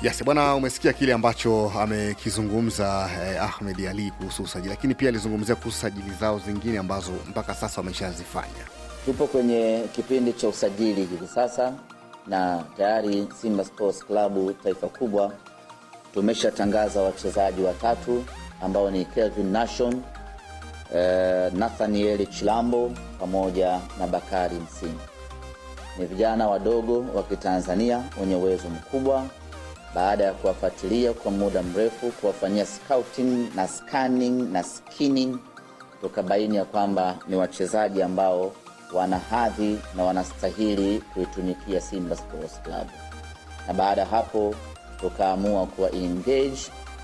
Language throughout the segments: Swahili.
Yes, bwana, umesikia kile ambacho amekizungumza eh, Ahmed Ali kuhusu usajili, lakini pia alizungumzia kuhusu sajili zao zingine ambazo mpaka sasa wameshazifanya. Tupo kwenye kipindi cha usajili hivi sasa na tayari Simba Sports Club taifa kubwa tumeshatangaza wachezaji watatu ambao ni Kelvin Nation, eh, Nathaniel Chilambo pamoja na Bakari Msini. Ni vijana wadogo wa Kitanzania wenye uwezo mkubwa. Baada ya kuwafuatilia kwa muda mrefu, kuwafanyia scouting na scanning na skinning, tukabaini ya kwamba ni wachezaji ambao wana hadhi na wanastahili kuitumikia Simba Sports Club. Na baada ya hapo tukaamua kuwa engage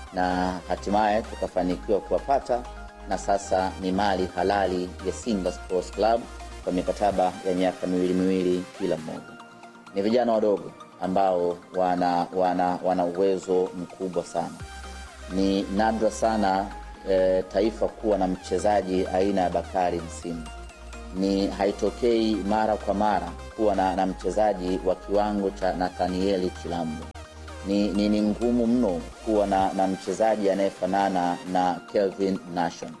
na hatimaye tukafanikiwa kuwapata, na sasa ni mali halali ya Simba Sports Club kwa mikataba ya miaka miwili miwili kila mmoja. Ni vijana wadogo ambao wana, wana, wana uwezo mkubwa sana. Ni nadra sana e, taifa kuwa na mchezaji aina ya Bakari Msimu ni haitokei mara kwa mara kuwa na, na mchezaji wa kiwango cha Nathanieli Chilambo. Ni, ni, ni ngumu mno kuwa na, na mchezaji anayefanana na Kelvin Nation,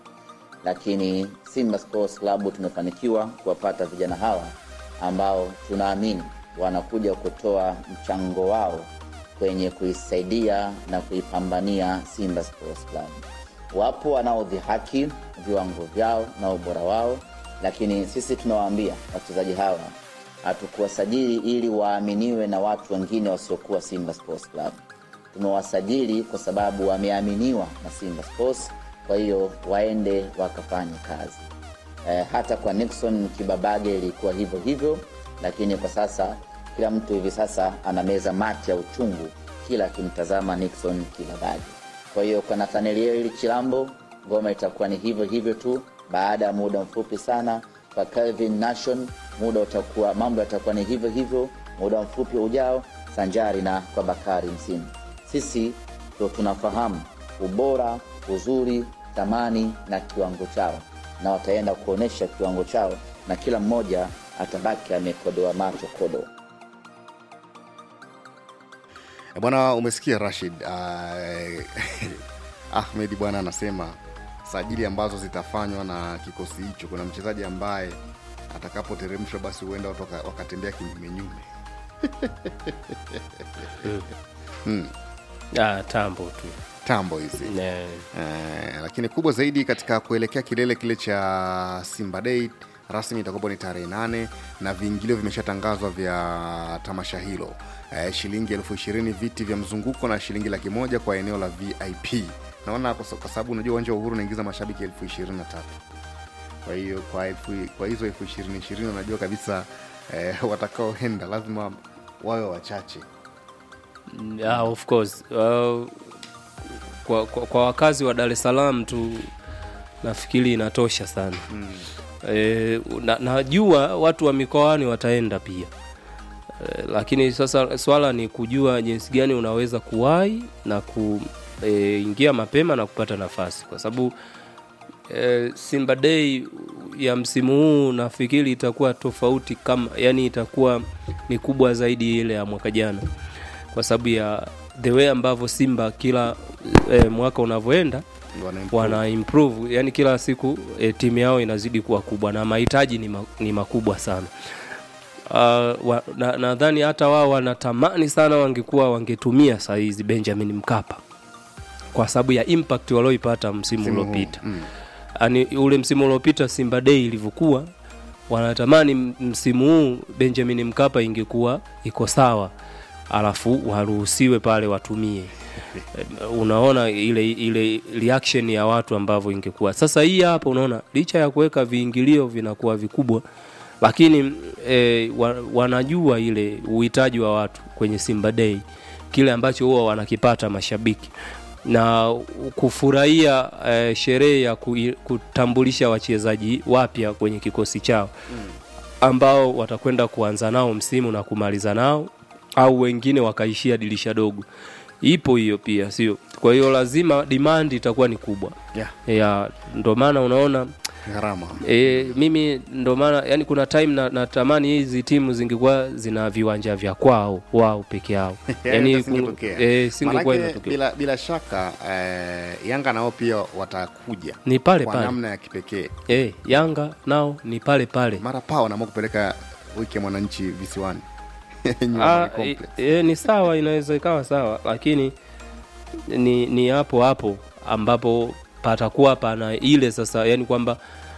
lakini Simba Sports Club tumefanikiwa kuwapata vijana hawa ambao tunaamini wanakuja kutoa mchango wao kwenye kuisaidia na kuipambania Simba Sports Club. Wapo wanaodhihaki viwango vyao na ubora wao lakini sisi tunawaambia wachezaji hawa hatukuwasajili ili waaminiwe na watu wengine wasiokuwa Simba Sports Club. Tumewasajili kwa sababu wameaminiwa na Simba Sports, kwa hiyo waende wakafanye kazi. E, hata kwa Nixon Kibabage ilikuwa hivyo hivyo, lakini kwa sasa kila mtu hivi sasa anameza mate ya uchungu kila akimtazama Nixon Kibabage. Kwa hiyo kwa Nathaniel Chilambo ngoma itakuwa ni hivyo hivyo tu baada ya muda mfupi sana kwa Calvin Nation, muda utakuwa mambo yatakuwa ni hivyo hivyo muda mfupi ujao, sanjari na kwa Bakari Msimu. Sisi ndo tunafahamu ubora, uzuri, thamani na kiwango chao, na wataenda kuonyesha kiwango chao, na kila mmoja atabaki amekodoa macho kodo. E, bwana, umesikia Rashid uh, Ahmed bwana anasema sajili ambazo zitafanywa na kikosi hicho, kuna mchezaji ambaye atakapoteremshwa basi huenda watu waka- wakatembea kinyumenyume. hmm. Ah, tambo tu tambo hizi Ne. eh, lakini kubwa zaidi katika kuelekea kilele kile cha Simba Day rasmi itakuwa ni tarehe nane na viingilio vimeshatangazwa vya tamasha hilo eh, shilingi elfu ishirini viti vya mzunguko na shilingi laki moja kwa eneo la VIP. Naona kwa sa- kwa sababu unajua uwanja wa Uhuru unaingiza mashabiki elfu ishirini na tatu kwa hiyo kwa, elfu, kwa hizo elfu ishirini ishirini unajua kabisa eh, watakaoenda lazima wawe wachache. Ah, of course uh, kwa, kwa, kwa wakazi wa Dar es Salaam tu nafikiri inatosha sana mm. E, na, najua watu wa mikoani wataenda pia e, lakini sasa swala ni kujua jinsi gani unaweza kuwahi na kuingia mapema na kupata nafasi kwa sababu e, Simba Day ya msimu huu nafikiri itakuwa tofauti kama yani itakuwa ni kubwa zaidi ile ya mwaka jana kwa sababu ya the way ambavyo Simba kila e, mwaka unavyoenda Wana improve. wana improve yani kila siku e, timu yao inazidi kuwa kubwa na mahitaji ni, ma, ni makubwa sana uh, wa, na- nadhani hata wao wanatamani sana wangekuwa wangetumia saa hizi Benjamin Mkapa kwa sababu ya impact walioipata msimu Msimu huu, uliopita mm. yani ule msimu uliopita Simba Day ilivyokuwa wanatamani m- msimu huu Benjamin Mkapa ingekuwa iko sawa alafu waruhusiwe pale watumie unaona ile ile reaction ya watu ambavyo ingekuwa sasa hii hapa unaona licha ya kuweka viingilio vinakuwa vikubwa lakini e, wa, wanajua ile uhitaji wa watu kwenye Simba Day kile ambacho huwa wanakipata mashabiki na kufurahia e, sherehe ya kui- kutambulisha wachezaji wapya kwenye kikosi chao ambao watakwenda kuanza nao msimu na kumaliza nao au wengine wakaishia dirisha dogo ipo hiyo pia sio kwa hiyo lazima demand itakuwa ni kubwa Yeah. ya ndo maana unaona gharama E, mimi ndo maana yani kuna time na, natamani hizi timu zingekuwa zina viwanja vya kwao wao peke yao Yaani yani isingetokea. e, singekuwa Manake, inatokea bila, bila shaka eh, Yanga nao pia watakuja ni pale kwa pale namna ya kipekee. e, Yanga nao ni pale pale Mara pao wanaamua kupeleka wiki ya mwananchi visiwani Nyuma Ah, ni e, complex. e, ni sawa inaweza ikawa sawa lakini ni ni hapo hapo ambapo patakuwa pana ile sasa yani kwamba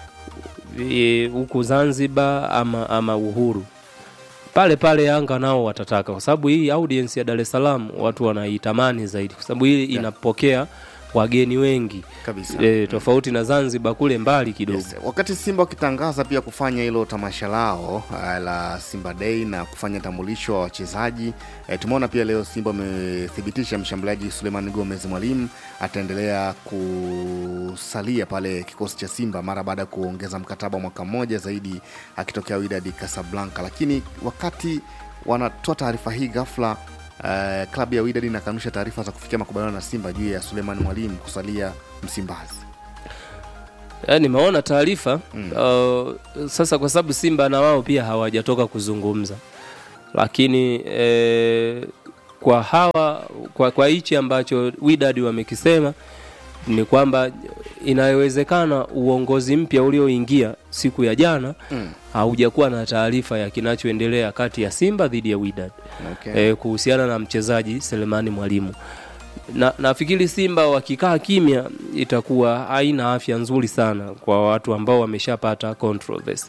e, huku Zanzibar ama ama Uhuru pale pale Yanga nao watataka kwa sababu hii audience ya Dar es Salaam watu wanaitamani zaidi kwa sababu hii inapokea wageni wengi kabisa e, tofauti na Zanzibar kule mbali kidogo Yes. Wakati Simba wakitangaza pia kufanya hilo tamasha lao uh, la Simba Day na kufanya tambulisho wa wachezaji eh, tumeona pia leo Simba wamethibitisha mshambuliaji Suleiman Gomez Mwalimu ataendelea kusalia pale kikosi cha Simba mara baada ya kuongeza mkataba wa mwaka mmoja zaidi akitokea Wydad Casablanca, lakini wakati wanatoa taarifa hii ghafla Uh, klabu ya Wydad inakanusha taarifa za kufikia makubaliano na Simba juu ya Suleiman Mwalimu kusalia Msimbazi. Eh, nimeona taarifa uh, sasa kwa sababu Simba na wao pia hawajatoka kuzungumza, lakini eh, kwa hawa kwa, kwa hichi ambacho Wydad wamekisema ni kwamba inawezekana uongozi mpya ulioingia siku ya jana Mm. haujakuwa na taarifa ya kinachoendelea kati ya Simba dhidi ya Wydad Okay. e, kuhusiana na mchezaji Selemani Mwalimu. Na nafikiri Simba wakikaa kimya itakuwa haina afya nzuri sana kwa watu ambao wameshapata controversy.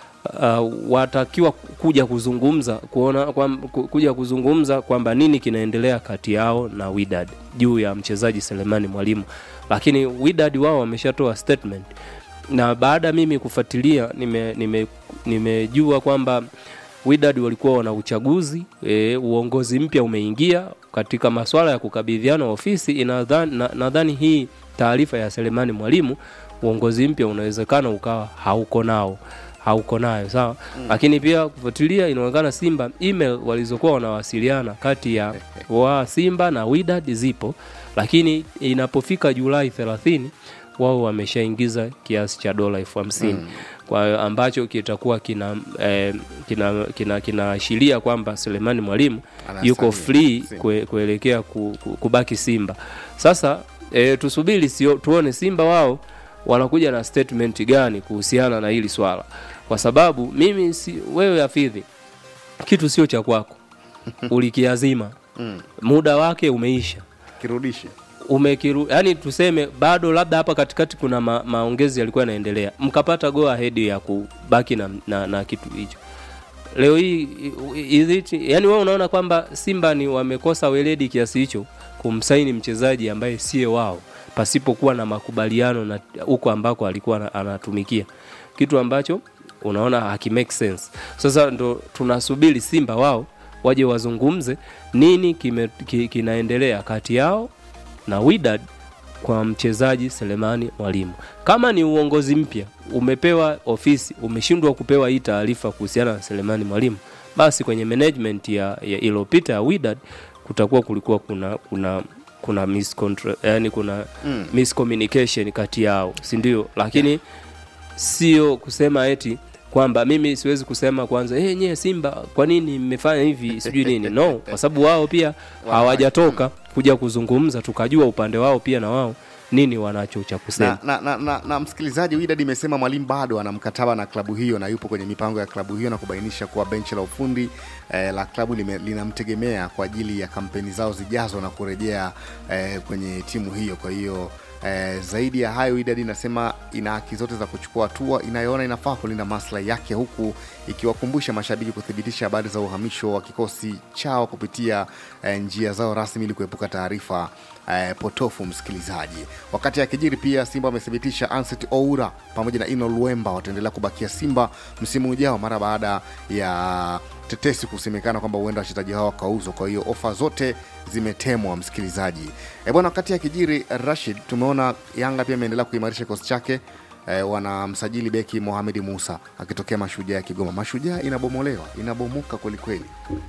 Uh, watakiwa kuja kuzungumza kuona kwa, kuja kuzungumza kwamba nini kinaendelea kati yao na Wydad juu ya mchezaji Selemani Mwalimu, lakini Wydad wao wameshatoa statement na baada ya mimi kufuatilia nimejua nime, nimejua kwamba Wydad walikuwa wana uchaguzi e, uongozi mpya umeingia katika masuala ya kukabidhiana ofisi. Inadhani- na- Nadhani hii taarifa ya Selemani Mwalimu, uongozi mpya unawezekana ukawa hauko nao hauko nayo sawa mm. Lakini pia kufuatilia, inaonekana Simba email walizokuwa wanawasiliana kati ya wa Simba na Wydad zipo, lakini inapofika Julai 30 wao wameshaingiza kiasi cha dola elfu hamsini mm. kwa ambacho kitakuwa kina eh, kina kina kinaashiria kwamba Selemani Mwalimu Anasalia. yuko free Si. kue, kuelekea ku, ku, kubaki Simba. Sasa eh, tusubiri sio, tuone Simba wao wanakuja na statement gani kuhusiana na hili swala, kwa sababu mimi si, wewe Hafidhi, kitu sio cha kwako, ulikiazima Mm. muda wake umeisha Kirudishe. umekiru yani tuseme bado labda hapa katikati kuna ma, maongezi yalikuwa yanaendelea mkapata go ahead ya kubaki na, na, na kitu hicho leo hii is it, yani wewe unaona kwamba Simba ni wamekosa weledi kiasi hicho kumsaini mchezaji ambaye siye wao pasipokuwa na makubaliano na huko ambako alikuwa ana- anatumikia kitu ambacho unaona haki make sense sasa ndo tunasubiri Simba wao waje wazungumze nini kime, ki, kinaendelea kati yao na Wydad kwa mchezaji Selemani Mwalimu. Kama ni uongozi mpya umepewa ofisi, umeshindwa kupewa hii taarifa kuhusiana na Selemani Mwalimu, basi kwenye management ya, ya iliyopita ya Wydad kutakuwa kulikuwa kuna kuna kuna miscontra, yani kuna Mm. miscommunication kati yao, si ndio? Lakini sio kusema eti kwamba mimi siwezi kusema kwanza hey, nyie Simba kwa nini mmefanya hivi sijui nini no, kwa sababu wao pia hawajatoka kuja kuzungumza, tukajua upande wao pia na wao nini wanacho cha kusema. na, na, na, na, na msikilizaji Wydad imesema mwalimu bado ana mkataba na klabu hiyo na yupo kwenye mipango ya klabu hiyo na kubainisha kuwa benchi la ufundi eh, la klabu lime- linamtegemea kwa ajili ya kampeni zao zijazo na kurejea eh, kwenye timu hiyo kwa hiyo Eh, zaidi ya hayo Wydad inasema ina haki zote za kuchukua hatua inayoona inafaa kulinda maslahi yake huku ikiwakumbusha mashabiki kuthibitisha habari za uhamisho wa kikosi chao kupitia eh, njia zao rasmi ili kuepuka taarifa eh, potofu msikilizaji. Wakati akijiri pia Simba wamethibitisha Anset Oura pamoja na Ino Luemba wataendelea kubakia Simba msimu ujao mara baada ya tetesi kusemekana kwamba huenda wachezaji hao wakauzwa. Kwa hiyo ofa zote zimetemwa msikilizaji. E bwana, wakati akijiri Rashid, tumeona Yanga pia imeendelea kuimarisha kikosi chake e, wanamsajili beki Mohamed Musa akitokea Mashujaa ya Kigoma. Mashujaa inabomolewa, inabomoka kwelikweli.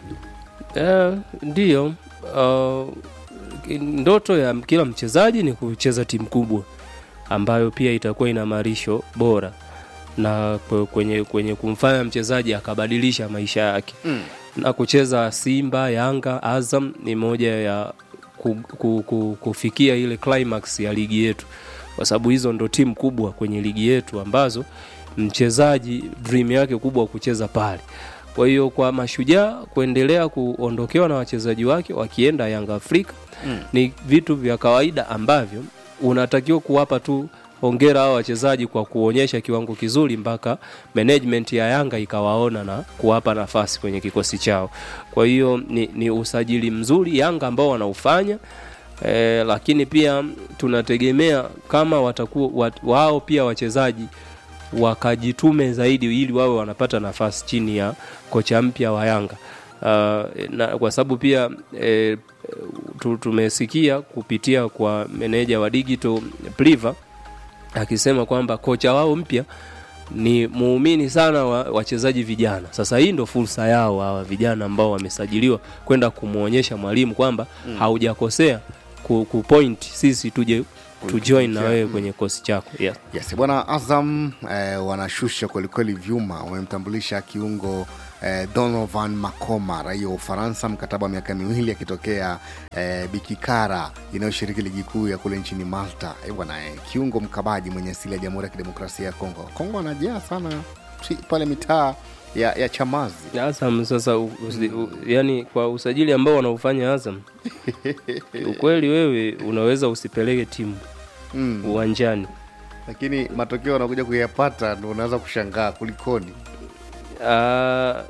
Eh, ndiyo uh, ndoto ya kila mchezaji ni kucheza timu kubwa ambayo pia itakuwa ina marisho bora na kwe- kwenye, kwenye kumfanya mchezaji akabadilisha maisha yake Mm. na kucheza Simba, Yanga, Azam ni moja ya ku, ku, ku, kufikia ile climax ya ligi yetu, kwa sababu hizo ndo timu kubwa kwenye ligi yetu ambazo mchezaji dream yake kubwa kucheza pale. Kwa hiyo kwa Mashujaa kuendelea kuondokewa na wachezaji wake wakienda Yanga Afrika Mm. ni vitu vya kawaida ambavyo unatakiwa kuwapa tu hongera hao wachezaji kwa kuonyesha kiwango kizuri mpaka management ya Yanga ikawaona na kuwapa nafasi kwenye kikosi chao. Kwa hiyo ni, ni usajili mzuri Yanga ambao wanaufanya e, lakini pia tunategemea kama watakuwa wat, wao pia wachezaji wakajitume zaidi ili wawe wanapata nafasi chini ya kocha mpya wa Yanga. Uh, na kwa sababu pia e, tu- tumesikia kupitia kwa meneja wa digital Pliva akisema kwamba kocha wao mpya ni muumini sana wa wachezaji vijana. Sasa hii ndo fursa yao hawa vijana ambao wamesajiliwa kwenda kumwonyesha mwalimu kwamba mm. haujakosea ku, ku point sisi tuje tujoin na wewe kwenye kosi chako yeah. Yes, bwana Azam eh, wanashusha kwelikweli vyuma. Wamemtambulisha kiungo eh, Donovan Makoma, raia wa Ufaransa, mkataba wa miaka miwili akitokea eh, Bikikara inayoshiriki ligi kuu ya kule nchini Malta. Eh, bwana eh, kiungo mkabaji mwenye asili ya Jamhuri ya Kidemokrasia ya Kongo. Kongo anajaa sana tri- pale mitaa ya, ya Chamazi. Azam sasa u, usi, u, yani kwa usajili ambao wanaufanya Azam ukweli wewe unaweza usipeleke timu Mm. uwanjani Lakini matokeo wanakuja kuyapata, ndo unaanza kushangaa kulikoni. Ah,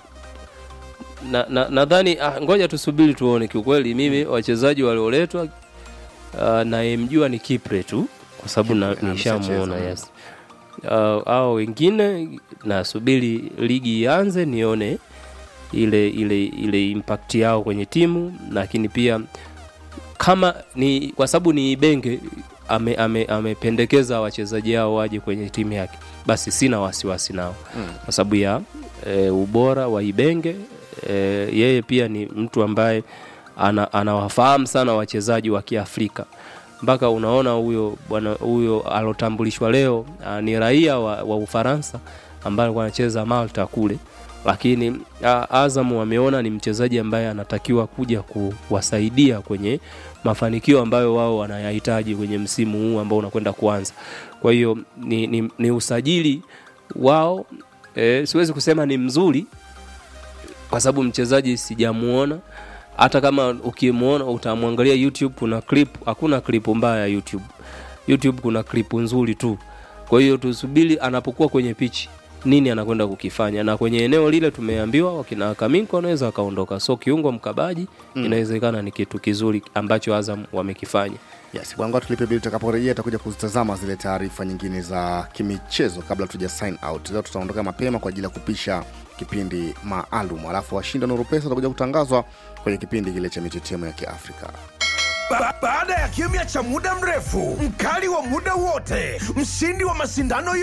na na- nadhani ah, ngoja tusubiri tuone. Kiukweli mimi wachezaji walioletwa ah, nayemjua ni Kipre tu kwa sababu na- Kipre, nishamuona ameshacheza. yes. Ah, hao wengine nasubiri ligi ianze nione ile ile ile impact yao kwenye timu, lakini pia kama ni kwa sababu ni Ibenge ame- ame- amependekeza wachezaji hao waje kwenye timu yake, basi sina wasiwasi nao Mm. kwa sababu ya e, ubora wa Ibenge e, yeye pia ni mtu ambaye ana, anawafahamu sana wachezaji wa Kiafrika mpaka unaona huyo bwana huyo alotambulishwa leo a, ni raia wa, wa Ufaransa ambaye alikuwa anacheza Malta kule, lakini a, Azam wameona ni mchezaji ambaye anatakiwa kuja kuwasaidia kwenye mafanikio ambayo wao wanayahitaji kwenye msimu huu ambao unakwenda kuanza. Kwa hiyo ni, ni, ni usajili wao e, siwezi kusema ni mzuri kwa sababu mchezaji sijamuona hata kama ukimwona utamwangalia youtube kuna clip hakuna clip mbaya youtube youtube kuna clip nzuri tu kwa hiyo tusubiri anapokuwa kwenye pichi nini anakwenda kukifanya na kwenye eneo lile tumeambiwa wakina kaminko wanaweza wakaondoka so kiungo mkabaji mm. inawezekana ni kitu kizuri ambacho azam wamekifanya Yes, bwana tulipe bili tutakaporejea tutakuja kuzitazama zile taarifa nyingine za kimichezo kabla tuja sign out. Leo tutaondoka mapema kwa ajili ya kupisha kipindi maalum, alafu washindi wa Nuru Pesa watakuja kutangazwa kwenye kipindi kile cha mitetemo ya Kiafrika. Ba baada ya kimya cha muda mrefu, mkali wa muda wote, mshindi wa mashindano